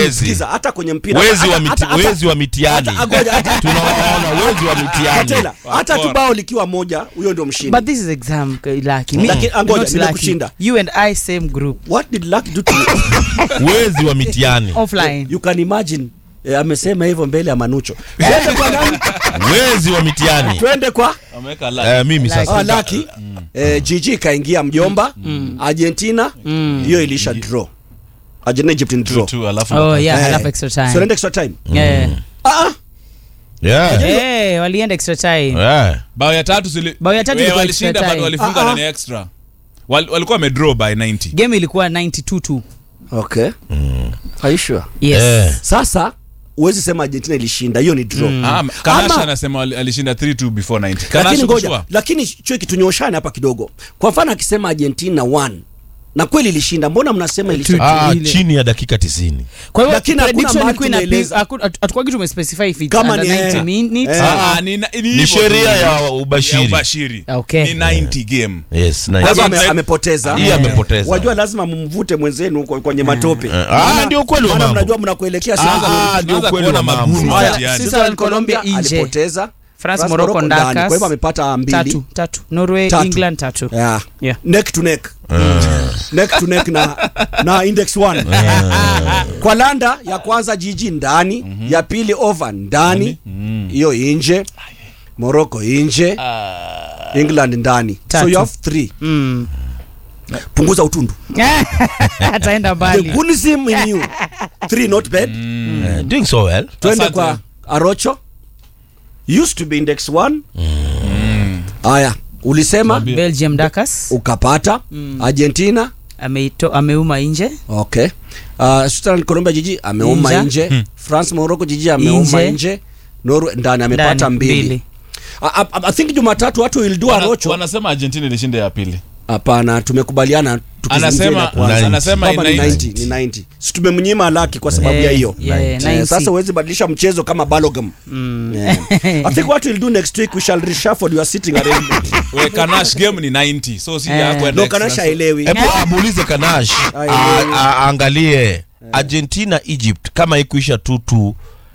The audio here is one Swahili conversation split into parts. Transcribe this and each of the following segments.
wezi Sikiza, hata kwenye mpira wezi hata- wa miti, hata- hata- wezi wa mitiani hata- ngoja, hata- tunawaona wezi wa mitiani Katela, hata tu bao likiwa moja huyo ndio mshindi But this is exam uh, Lucky. Me, Lakini, angoja, not Lucky. nimekushinda. You and I same group. what did luck do to you wezi wa mitiani Offline. you can imagine eh, amesema hivyo mbele ya manucho twende kwa nani wezi wa mitiani twende kwa ameweka la eh, mimi sasa ah, laki eh, jiji kaingia mjomba argentina hiyo ilisha draw argentina egypt in draw tu alafu Oh yeah, Eh, enough extra so time. naenda extra time Yeah. ah, ah. yeah. Eh, walienda extra time. Yeah. bao ya tatu zili Bao ya tatu Eh, ilikuwa walishinda extra but time. walifunga Ah, ah. ndani ya extra Wal- walikuwa wamedraw by 90 Game ilikuwa 92 okay Are you sure? Yes. Eh. sasa huwezi sema argentina ilishinda hiyo ni draw Ah, Kanash Ama- anasema wali- alishinda 3-2 before 90 lakini Kanash ngoja kushua? lakini chue kitunyoshane hapa kidogo kwa mfano akisema argentina 1 na kweli ilishinda mbona mnasema ilishinda Ah, Ile. chini ya dakika tisini Kwa hivyo Lakini hakuna prediction mahali ilikuwa ina tumeeleza. hatukwagi tumespecify if it's Kama under ni, 90 eh, minutes. eh. Ah, ah, ni, ni, ni hivyo sheria tu. ya ya ubashiri ubashiri Okay. ni 90 game yes, Kwa nice. hivyo Sasa- ame, amepoteza hii amepoteza wajua lazima mumvute mwenzenu kwa- kwenye matope Eh, ah, ndio ukweli wa maana mambo. mnajua mnakuelekea Ah, sianza ah, ndio tunaanza ukweli kuona wa mambo. magumu Haya, mtihani. Switzerland, Colombia nje. alipoteza France, Morocco, ndani. Ndakas. kwa hivyo amepata mbili Tatu, tatu. Norway, Tatu. England tatu. yeah. Yeah. neck to neck neck to neck na, na index 1 kwa landa ya kwanza jiji ndani ya pili over ndani hiyo inje morocco inje england ndani so Tatu. you have three Mm. punguza utundu Ataenda the mbali. goonism in you three not bad Eh, doing so well twende Asante. kwa arocho used to be index 1 haya ulisema Belgium Dakas ukapata argentina ameito ameuma nje. okay uh, Switzerland Colombia jiji ameuma Nje. nje France Morocco jiji ameuma Nje. nje Norway ndani amepata Ndani, mbili mbili. I, I, I think Jumatatu watu will do Wana- arocho wanasema argentina ilishinda ya pili hapana tumekubaliana tukizungumzia ile ya anasema kwanza. anasema Kama ni 90. 90 ni 90 si tumemnyima laki kwa sababu Eh, ya hiyo yeah, Eh, 90. sasa huwezi badilisha mchezo kama balogam yeah. I think what we'll do next week we shall reshuffle your sitting arrangement We, Kanash game ni 90 so si Eh. ya kwenda no extra. kanasha So- elewi hebu amuulize kanash Ai, a- ai. a- aangalie argentina egypt kama ikuisha tutu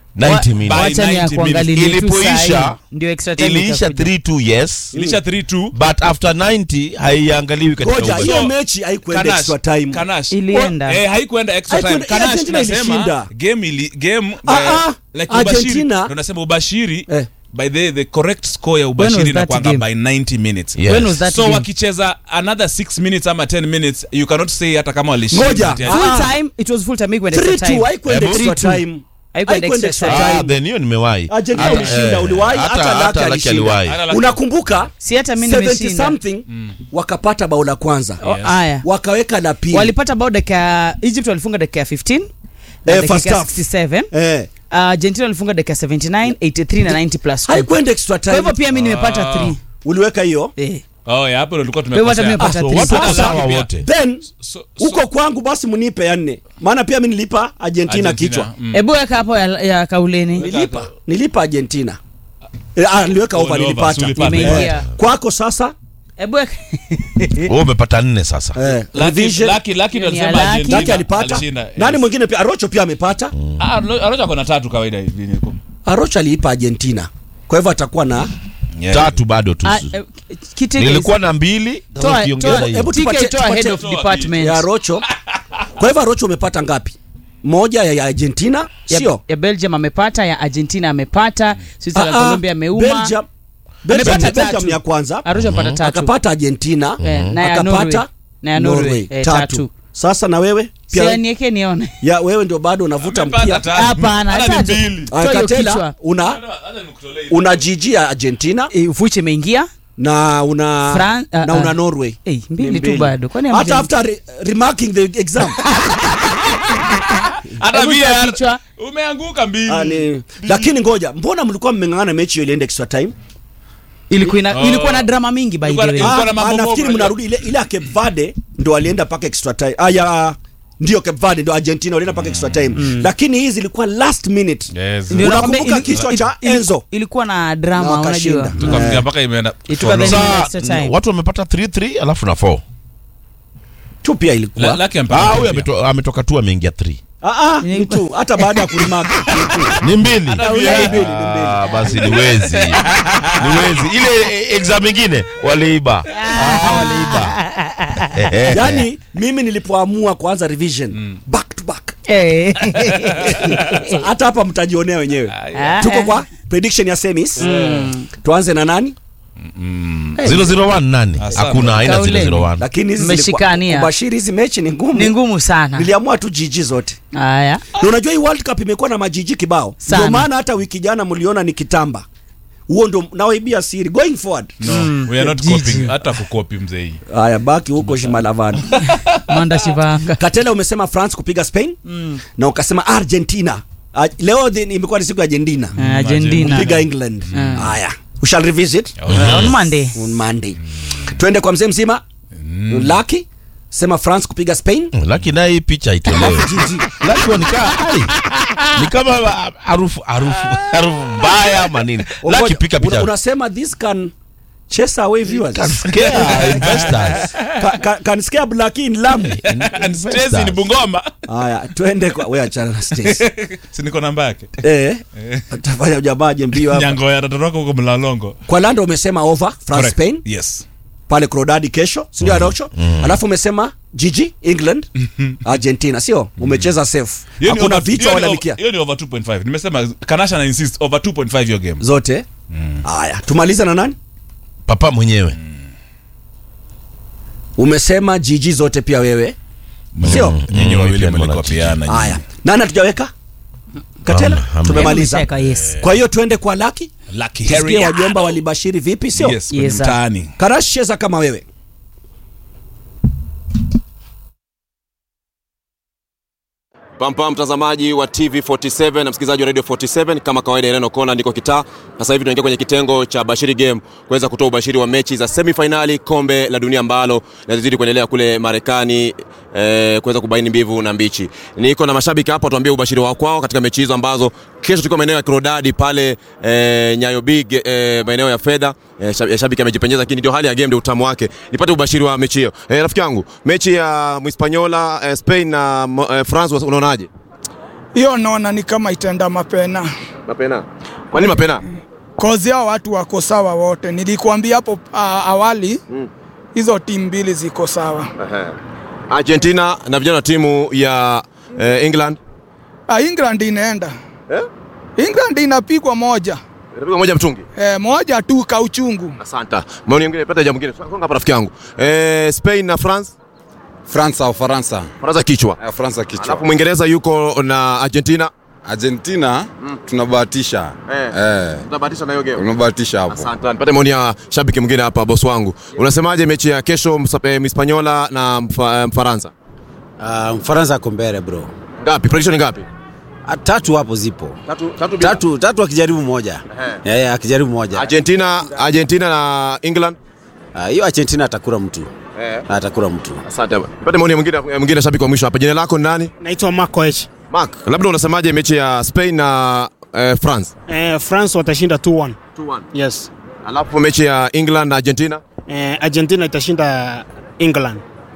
90 minutes Wacha ni ya 90 kuangalilia tu Ilipoisha, sahi. Ndio extra time iliisha ikakuja. 3-2 yes ilisha 3-2 but after 90 haiangaliwi katika ngoja ubashiri. hiyo mechi haikuenda Kanash, extra time Kanash. Ilienda. Eh, haikuenda extra time. Haikuenda- Kanash Argentina tunasema ilishinda. game ili game Ah, eh, ah, like ubashiri. Argentina- Ndio nasema ubashiri Eh. by the the correct score ya was ubashiri that inakuanga game? by 90 minutes Yes. When was that so game? wakicheza another 6 minutes ama 10 minutes you cannot say hata kama walishinda Ngoja. mtihani. Ah. Full time, it was full time, haikuenda extra 3-2 time. haikuenda Hebu- extra 3-2. time Haikuenda Haikuenda extra extra time. Ah, then hiyo nimewahi Argentina Hata- ulishinda, eh, uliwahi, hata- hata hata Lucky Lucky alishinda. aliwahi. Hata Lucky- unakumbuka Si hata mimi 70 nimeshinda. something wakapata bao la kwanza Oh, Aya. wakaweka la pili Walipata bao dakika Egypt walifunga dakika ya 15 na Eh, dakika first ya half. 67. eh. Uh, Argentina walifunga dakika 79, 83 na 90 plus 2. haikuenda extra Kwa hivyo time pia mimi nimepata 3. uliweka hiyo Eh. oh yeah hapo ndo tulikuwa Kwa hivyo hata mimi tumekosea nimepata so 3. watu wako Sasa- sawa wote then So- so- huko kwangu basi mnipe ya nne maana pia mi nilipa argentina, Argentina, kichwa mm. Hebu weka hapo ya, ya kauleni. nilipa nilipa argentina eh, ah, niliweka Oh, over ni over, nilipata sulipata. Imeingia. eh. kwako sasa Hebu weka. wewe umepata nne sasa eh, Lucky- revision. Lucky- Lucky ndo Hiyo ni ya alisema Lucky. Argentina Lucky alipata alishinda, nani yes. mwingine pia arocho pia amepata Ah, Aro- Arocha ako na tatu kawaida hivi niko. arocho aliipa argentina kwa hivyo atakuwa na Yeah. tatu bado tu Ah, eh, kiteke nilikuwa na mbili sasa Toa- ukiongeza toa- hiyo hebu TK tupatie- toa head tupatie- of toa department. ya arocho kwa hivyo arocho umepata ngapi moja ya, ya argentina ya, sio ya Belgium amepata, ya Argentina amepata, Switzerland Ah, ah, Colombia ameuma. Belgium, Belgium, Amepata Belgium tatu. ya kwanza Arusha amepata tatu. akapata argentina Eh, na ya Norway. akapata Na ya Norway, eh, tatu. sasa na wewe Pia pia niweke nione. ya wewe ndio bado unavuta Amepata mpia tatu. Hapana, Hata ni tatu. mbili. Toa hiyo katela kichwa. una Hata- hata nikutolee. una jiji ya argentina Eh, Ufuchi imeingia. na una Fran- ah, na ah. una norway Eh, mbili Ni tu bado. Kwani hata hamja- after re remarking the exam Hata Hebu VAR, toa kichwa. umeanguka mbili Ah, ni- lakini ngoja mbona mlikuwa mmeng'ang'ana mechi hiyo ilienda extra time Ilikuwa ina- Oh. ilikuwa na drama mingi by the Ilikuwa na- way. Ilikuwa Ah, na mambo ah, nafikiri mob, mnarudi ile ile ya Cape Verde ndo alienda mpaka extra time ah, ya ndio Cape Verde ndo Argentina walienda mpaka extra time lakini hizi zilikuwa last minute Yes. Ndio Unakumbuka nakwambia ili- kichwa ili- cha ili- Enzo? Ilikuwa na Na drama wakashinda. unajua. Tukamfikia mpaka imeenda Ituka then Sasa, extra time. watu wamepata 3-3 alafu na 4 tu pia La- ilikuwa Lucky amepata ah huyu pia. ameto- ametoka tu ameingia 3 Ah, ah, ni tu hata baada ya kulimaka ni tu. ni mbili Ni mbili, ni mbili. Ah, basi ni wezi ni wezi ile eh, exam ingine waliiba Ah, waliiba yaani mimi nilipoamua kuanza revision back to back Eh. Sa- hata hapa mtajionea wenyewe Ah. tuko kwa prediction ya semis tuanze na nani 001 nani Asante. hakuna haina Kauleni. 001 lakini hizi zilikuwa- Mmeshikania. kubashiri hizi mechi ni ngumu ni ngumu sana niliamua tu jiji zote haya na unajua hii world cup imekuwa na majiji kibao Sana. ndio maana hata wiki jana mliona ni kitamba huo ndo nawaibia siri going forward No, we are not Jiji. copying. Hata kukopi mzee hii. haya baki huko shimalavani manda shivanga katela umesema france kupiga spain na ukasema argentina Ah, leo the- imekuwa ni siku ya argentina Ah, argentina kupiga england haya we shall revisit Eh, on monday on monday twende kwa mzee mzima laki sema france kupiga spain laki naye hii picha itolewe Jiji. laki wanikaa ai ni kama ah, harufu harufu harufu mbaya ama nini laki Ngoja, pika una- picha unasema this can chase away viewers Can scare investors Ka- ka- can scare black in lamu And Stacy ni Bungoma. haya twende kwa we achana na Stacy. Si niko namba yake. eh utafanya ujamaje mbio hapa Nyango ya tatoroka huko Mlalongo. kwa lando umesema over france Correct. spain Yes. pale Crodadi kesho si ndio Arocho alafu umesema Gigi England Argentina sio umecheza safe Hiyo ni hakuna over- vichwa hiyo ni wala over- mikia Hiyo ni over 2.5. Nimesema Kanasha na insist over 2.5 your game. zote haya tumalize na nani papa mwenyewe umesema Gigi zote pia wewe sio Nyinyi wawili Weekend mlikopiana. haya nani hatujaweka Katela Hamna, hamna. tumemaliza Nimecheka, yes kwa hiyo twende kwa Lucky Lucky tusikie Harry. wajomba walibashiri vipi sio Yes, kwenye Yes, sir. mtaani. Karash cheza kama wewe Pampa mtazamaji wa TV47 na msikilizaji wa Radio 47, kama kawaida, Ireno Kona ndiko kitaa. Sasa hivi tunaingia kwenye kitengo cha Bashiri Game kuweza kutoa ubashiri wa mechi za semifinali kombe la dunia ambalo linazidi kuendelea kule Marekani eh, kuweza kubaini mbivu na mbichi. Niko na mashabiki hapa, tuambie ubashiri wao kwao katika mechi hizo ambazo kesho tuko maeneo ya Kirodadi pale eh, Nyayo Big eh, maeneo ya fedha eh, shab- shabiki amejipenyeza, lakini ndio hali ya game, ndio utamu wake. Nipate ubashiri wa mechi hiyo. Eh, rafiki yangu, mechi ya Mhispaniola eh, Spain na mo- eh, France unaonaje? hiyo naona ni kama itaenda mapena Mapena. Kwa nini mapena? kozi hao watu wako sawa wote. Nilikuambia hapo uh, awali hizo timu mbili ziko sawa. Argentina na vijana wa timu ya eh, England. Uh, England inaenda Eh? England inapigwa moja Inapigwa moja mtungi. eh, moja tu kauchungu. Asante. Maoni mengine pata jambo mwingine. Songa hapa rafiki yangu. Eh, Spain na France. Fransa au Faransa Faransa kichwa. Eh, Fransa kichwa Alafu Mwingereza yuko na Argentina. Argentina tunabahatisha Eh. eh, Tunabahatisha na hiyo game. tunabahatisha hapo Asante. Nipate maoni ya shabiki mwingine hapa boss wangu. Unasemaje mechi ya kesho Msa- eh, Mhispaniola na Mfa- Mfaransa? Uh, Mfaransa ako mbele bro. Ngapi? Prediction ni ngapi? Ah, Tatu hapo zipo. Tatu tatu bila. Tatu tatu akijaribu moja. Ehe. Eh, akijaribu moja. Argentina, Argentina na England. Ah, Hiyo Argentina atakula mtu. Eh. Atakula mtu. Asante. Nipate maoni ya mwingine ya mwingine shabiki wa mwisho hapa. Jina lako ni nani? Naitwa Marco H. Mark, labda unasemaje mechi ya Spain na eh, France? Eh, France watashinda 2-1. 2-1. Yes. Alafu mechi ya England na Argentina? Eh, Argentina itashinda England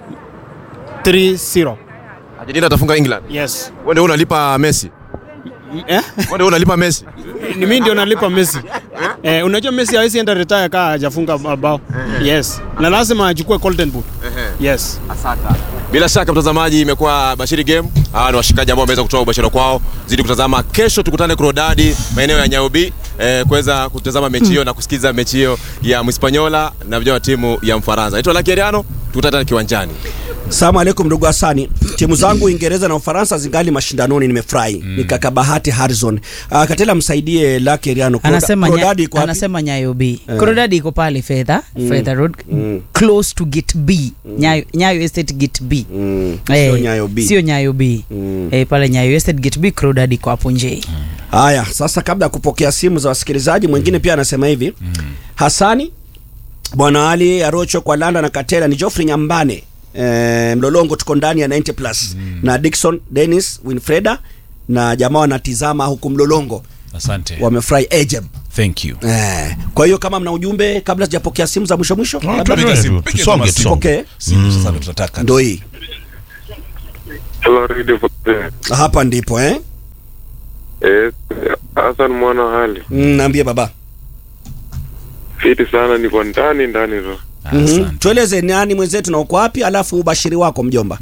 3-0. Argentina atafunga England. Yes. Wewe ndio unalipa Messi. Eh? Wewe ndio unalipa Messi. Ni mimi ndio nalipa Messi. Eh, unajua Messi hawezi enda retire kama hajafunga bao. Yes. Na lazima achukue Golden Boot. Yes. Bila shaka mtazamaji, imekuwa Bashiri Game. Hawa ni washikaji ambao wameweza kutoa ubashiri kwao. Zidi kutazama kesho, tukutane Krodadi maeneo ya Nyaobi eh, kuweza kutazama mechi hiyo na kusikiza mechi hiyo ya Mhispaniola na vijana wa timu ya Mfaransa. Naitwa Lucky Ariano, tukutane kiwanjani. Salamu alaikum ndugu Hasani. Timu zangu Uingereza na Ufaransa zingali mashindanoni, nimefurahi. Ni kaka Bahati Harrison. Uh, Katela msaidie Lucky Riano. anasema, nya, Crodadi iko wapi? anasema nyayo b Crodadi iko pale fedha fedha road close to gate b nyayo, nyayo estate gate b Mm, Eh, sio Nyayo B. sio nyayo b eh, pale nyayo estate gate b Crodadi iko hapo nje Haya, sasa kabla ya kupokea simu za wasikilizaji, mwingine pia anasema hivi Hasani, Bwana Ali Arocho kwa Landa na Katela ni Geoffrey Nyambane e, Mlolongo, tuko ndani ya 90 plus na Dickson Dennis Winfreda na jamaa wanatizama huku Mlolongo Asante. wamefurahi Ejeb. Thank you. Eh, kwa hiyo kama mna ujumbe kabla sijapokea simu za mwisho mwisho, labda tuendelee. Piga simu, tu- piga tusonge, kama simu. tusonge. Pokee. Simu sasa ndo tutataka. ndo hii Hello, Radio 47. hapa ndipo eh? Eh, Hassan mwana wa hali. mm, naambie baba Fiti sana niko ndani ndani tu. mm-hmm. tueleze nani mwenzetu na uko wapi alafu ubashiri wako mjomba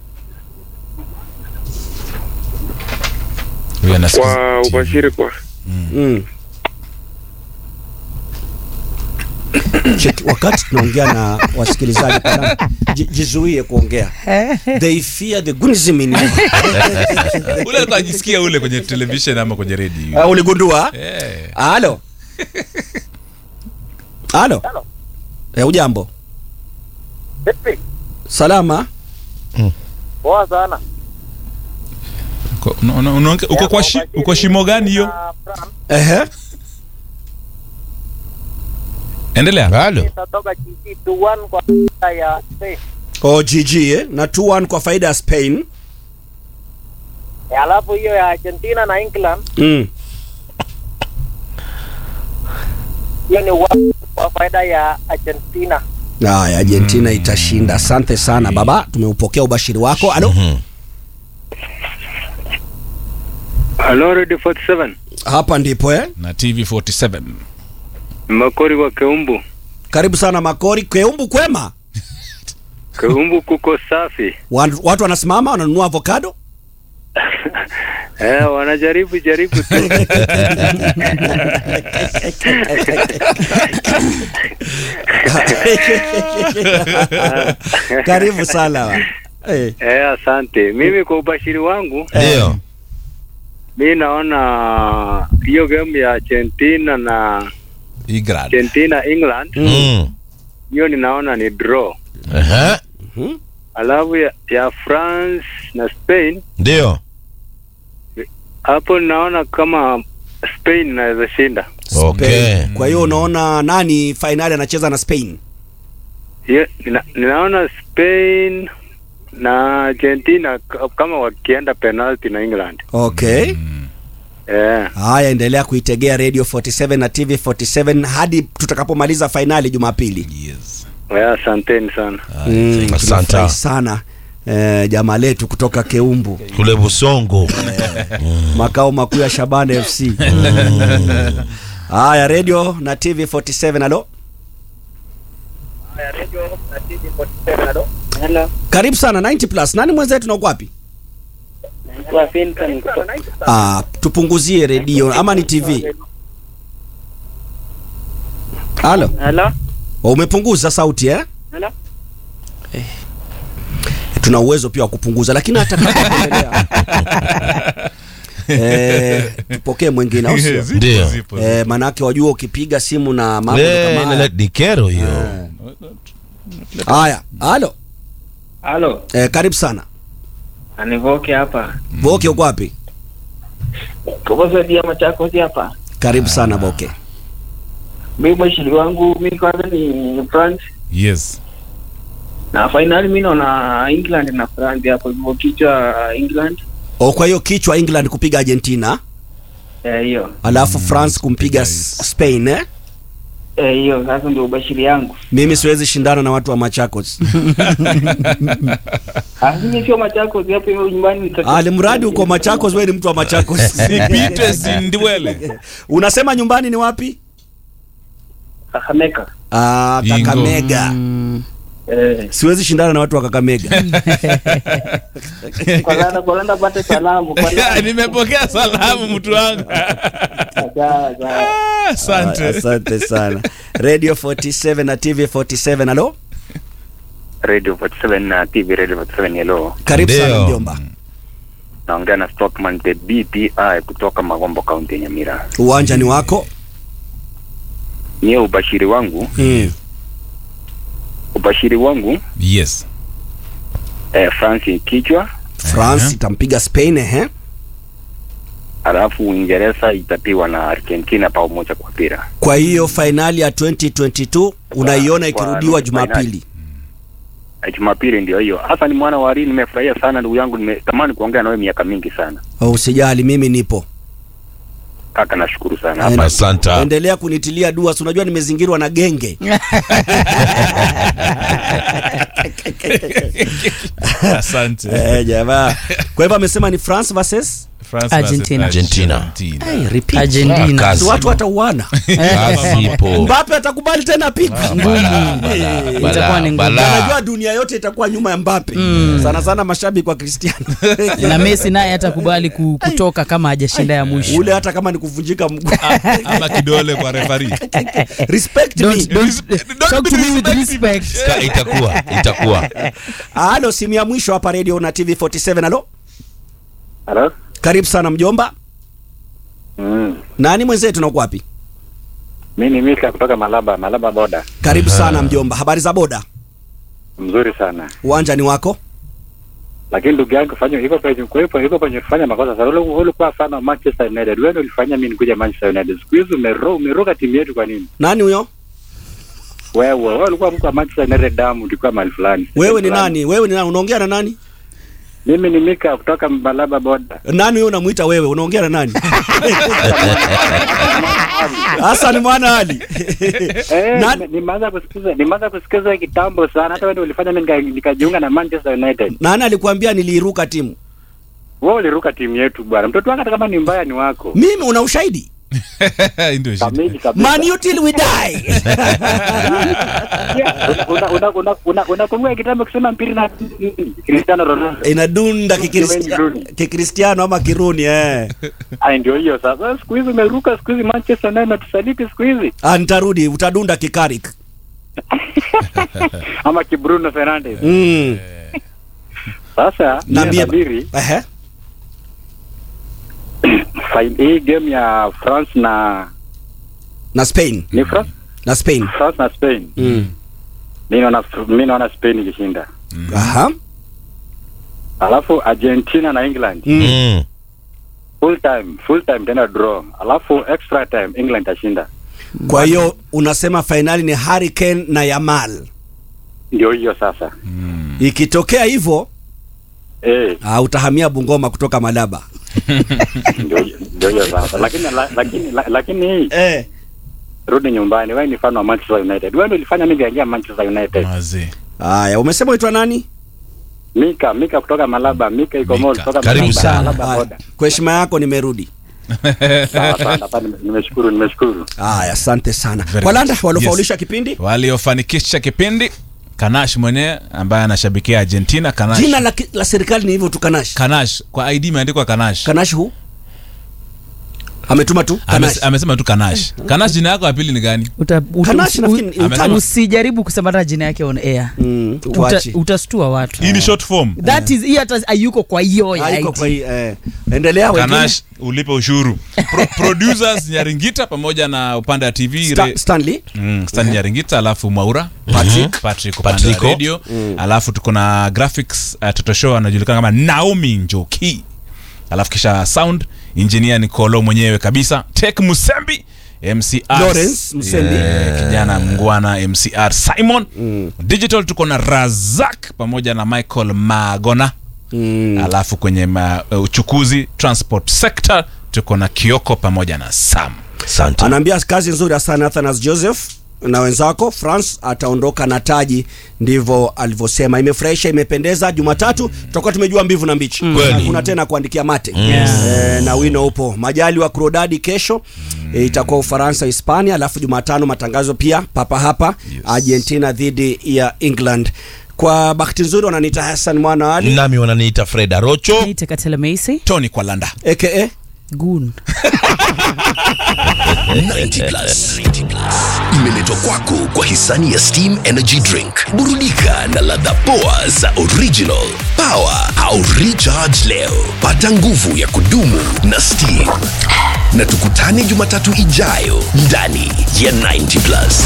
Huyu anasikiza Kwa TV. ubashiri kwa mm. Cheki, wakati tunaongea na wasikilizaji kadhaa, ji- jizuie kuongea they fear the gunism in you. ule alikuwa ajisikia ule kwenye television ama kwenye redio Ah, uligundua Eh. halo halo eh, ujambo salama Poa sana. Uko- una- una- unaonge- uko kwa shi- uko shimo gani hiyo Ehe. endelea halo Nitatoka GG 2-1 kwa faida ya Spain. o gg eh? na 2-1 kwa faida ya spain Eh, Alafu hiyo ya Argentina na England mm. hiyo ni one kwa faida ya Argentina. Aya, argentina itashinda asante sana baba tumeupokea ubashiri wako alo Hello, Radio 47. hapa ndipo eh? na tv 47 Makori wa Keumbu. karibu sana makori keumbu kwema Keumbu kuko safi. Wan- watu wanasimama wananunua avocado Eh, wanajaribu jaribu tu. karibu sana wa. Eh, Eh, asante. Mimi kwa ubashiri wangu, ndio mi naona hiyo game ya Argentina na England. Argentina England, Mm. hiyo ninaona ni draw. Ehe. Alafu ya, ya France na Spain, ndio hapo ninaona kama Spain inaweza shinda. okay kwa hiyo unaona nani fainali anacheza na spain Hiyo nina, ninaona Spain na Argentina k- kama wakienda penalty na England. okay Eh, haya endelea kuitegea radio 47 na tv 47 hadi tutakapomaliza fainali jumapili Yes. eh, asanteni sana. mm, Asante. tunafurahi sana eh, jamaa letu kutoka keumbu kule busongo makao makuu ya shabana fc haya radio na tv 47 alo Hello. karibu sana 90 plus nani mwenzetu na uko wapi Kwa Finton kutoka. ah, tupunguzie redio ama ni tv halo Hello. umepunguza sauti eh? Hello. tuna uwezo pia wa kupunguza lakini hata kama kuendelea eh, tupokee mwingine au sio Zipo, Ndio. zipo, eh, zipo. manake wajua ukipiga simu na mambo Eh, kama ile haya. dikero hiyo haya halo Halo, eh, karibu sana anivoke hapa. boke uko wapi Kukosa dia Machakos hapa. karibu sana boke Mimi mwishili wangu mimi kwanza ni France yes na finali mimi naona England na France hapo hivyo kichwa England. o kwa hiyo kichwa england kupiga argentina Eh hiyo. alafu france kumpiga S- spain eh? Eh hiyo sasa ndio ubashiri yangu. mimi siwezi shindana na watu wa machakos Ah mimi sio Machakos hapo hivyo nyumbani nitoka. alimradi uko machakos wewe ni mtu wa machakos sipite sindwele unasema nyumbani ni wapi Kakamega. ah, Ingo. kakamega Eh siwezi shindana na watu wa kakamega kwa landa kwa landa pate salamu kwa landa. nimepokea salamu mtu wangu Sawa sawa. Ah, Ah, asante asante sana radio 47 na tv 47 alo Radio 47 na TV Radio 47 hello. karibu sana Ndio. mjomba Naongea na Stockman the BPI kutoka Magombo County ya Nyamira. uwanja ni wako Mie ubashiri wangu, mm. ubashiri wangu yes eh, France kichwa, france itampiga spain ehe alafu Uingereza itapiwa na Argentina pao moja kwa pira. kwa hiyo fainali ya 2022 unaiona Kwa- ikirudiwa kwa jumapili Eh, Jumapili ndio hiyo. Hasa ni mwana wa Ari, nimefurahia sana ndugu yangu, nimetamani kuongea nawe miaka mingi sana. Oh, usijali mimi nipo kaka, nashukuru sana. Ende- Hapa Asante. endelea kunitilia dua si unajua nimezingirwa na genge Asante. eh, jamaa kwa hivyo amesema ni france versus France Argentina. versus Argentina. Hey, repeat. Argentina. Kazi. watu watauana Kazi ipo. mbape atakubali tena pigo Bala, bala, Itakuwa bala, ni ngumu. bala. najua dunia yote itakuwa nyuma ya mbape sana sana mashabiki wa cristiano na Messi naye hatakubali ku- kutoka kama hajashinda ya mwisho. ule hata kama ni kuvunjika mguu ama kidole kwa refari respect me Don't, don't, talk to me with respect. Ka- itakuwa itakuwa halo simu ya mwisho hapa radio na tv 47 halo Halo? karibu sana mjomba Mm. nani mwenzetu nauko wapi Mi ni Mika kutoka Malaba, Malaba boda. karibu sana mjomba habari za boda Mzuri sana. uwanja ni wako Lakini ndugu yangu fanya iko penye kwa hivyo iko penye kufanya makosa sana. Ule ulikuwa fan wa Manchester United. Wewe ndio ulifanya mimi nikuja Manchester United. Siku hizi umero umeruka timu yetu kwa nini? nani huyo Wewe wewe ulikuwa mko wa Manchester United damu ulikuwa mahali fulani. wewe ni nani wewe ni nani unaongea na nani Mimi ni Mika kutoka Malaba boda. nani huyo unamuita wewe unaongea na nani Hassan mwana Ali Eh, Nani- nime- nimeanza kusikiza nimeanza kusikiza kitambo sana. Hata wewe ndio ulifanya mimi nika- nikajiunga na Manchester United. nani alikwambia niliiruka timu Wewe uliruka timu yetu bwana. Mtoto wangu hata kama ni mbaya ni wako. mimi una ushahidi ndio shida. Kamili kabisa. man you till we die Una- una- una- una- unakumbuka kitambo kusema mpira na Cristiano Ronaldo. inadunda kikristia- Kiruni. kikristiano ama kiruni eh. Ai, ndio hiyo sasa. Siku hizi umeruka, siku hizi Manchester United natusaliti siku hizi, Ah, nitarudi utadunda kikarik ama ki Bruno Fernandes. mm. Sasa Niambie ba- natabiri Ehe. fi- hii game ya France na na spain ni France, na spain France na Spain. mm. Mimi naona mimi naona Spain ikishinda. Aha. Alafu Argentina na England Mm. full time, full time tena draw. Alafu extra time England itashinda. kwa hiyo unasema fainali ni hurricane na yamal Ndio hiyo sasa. ikitokea hivyo Eh, uh, utahamia bungoma kutoka malaba ndio hiyo- ndio hiyo sasa. Lakini la, lakini la, lakini hii eh. rudi nyumbani. Wewe ni fan wa Manchester United. Wewe ndio ulifanya mimi kaingia Manchester United. Mazee. haya umesema uitwa nani Mika, Mika kutoka Malaba, Mika iko mall kutoka Karibu Malaba, sana. Malaba Haya. boda. kwa heshima yako nimerudi Sawa sana, hapa nime- nimeshukuru, nimeshukuru. haya asante sana Very walanda good. waliofaulisha Yes. kipindi waliofanikisha kipindi kanash mwenyewe ambaye anashabikia argentina kanash jina la, ki- la serikali ni hivyo tu kanash kanash kwa id imeandikwa kanash kanash hu ametuma tu kanash Ames- amesema tu kanash kanash jina yako ya pili ni gani Uta, uta, Kanashi usi- nafikiri ni u- utani. usijaribu kusema hata jina yake on air mm, Uta, tuache utastua watu hii ni short form that is hii hata hayuko kwa hiyo ya haiko IT. kwa hii eh. endelea wengine kanash ulipe ushuru Pro, producers nyaringita pamoja na upande wa tv Sta- re- stanley Mm, Stan Nyaringita alafu Mwaura Patrick. Patrick upande wa Patrico. radio alafu tuko na graphics uh, Toto Show anajulikana kama Naomi Njoki alafu kisha sound engineer ni Kolo mwenyewe kabisa Tech Musembi MCR Lawrence Musembi. Yeah, kijana mngwana MCR Simon digital tuko na Razak pamoja na Michael Magona mm. alafu kwenye ma, uh, uchukuzi transport sector tuko na Kioko pamoja na Sam asante anaambia kazi nzuri sana Athanas Joseph na wenzako France ataondoka na taji, ndivyo alivyosema. Imefurahisha, imependeza. Jumatatu tutakuwa tumejua mbivu na mbichi, Kweli. hakuna tena kuandikia mate Yes. e, na wino upo. Majali wa Krodadi kesho e, itakuwa Ufaransa Hispania, alafu Jumatano matangazo pia papa hapa Argentina dhidi ya England. Kwa bahati nzuri wananiita Hassan Mwana wa Ali nami wananiita Fred Arocho Niite Katela Macy. Tony Kwalanda aka Goon. 90 plus imeletwa kwako kwa hisani ya Steam Energy Drink. Burudika na ladha poa za original, power au recharge leo. Pata nguvu ya kudumu na Steam. Na tukutane Jumatatu ijayo ndani ya 90 plus.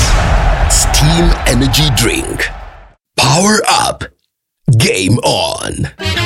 Steam Energy Drink. Power up. Game on.